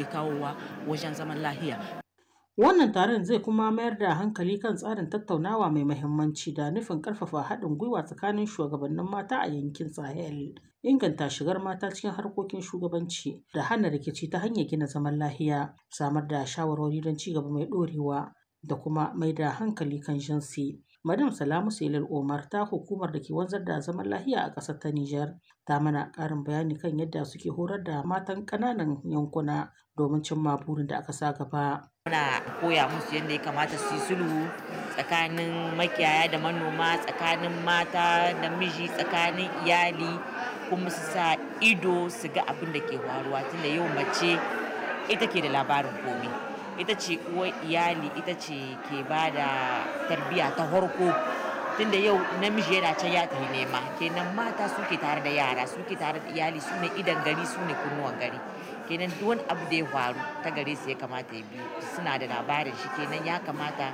yake kawowa wajen zaman lahiya Wannan taron zai kuma mayar da hankali kan tsarin tattaunawa mai mahimmanci da nufin ƙarfafa haɗin gwiwa tsakanin shugabannin mata a yankin Sahel, inganta shigar mata cikin harkokin shugabanci da hana rikici ta hanyar gina zaman lahiya, samar da shawarwari don ci gaba mai ɗorewa da kuma mai da hankali kan jinsi. Madam Salamu Selil Omar ta hukumar da ke wanzar da zaman lahiya a ƙasar ta Nijar ta mana ƙarin bayani kan yadda suke horar da matan ƙananan yankuna domin cimma burin da aka sa gaba. Muna koya musu yadda ya kamata su yi sulhu tsakanin makiyaya da manoma, tsakanin mata da miji, tsakanin iyali kuma su sa ido su ga abin da ke faruwa tunda yau mace ita ke da labarin komai. Ita ce uwar iyali, ita ce ke ba da tarbiyya ta farko. Tunda yau namiji yana can ya tafi nema, kenan mata suke tare da yara, suke tare da iyali, su ne idon gari, su ne kunnuwan gari. kenan duk wani abu da ya faru ta gare su ya kamata ya biyo suna da labarin shi kenan ya kamata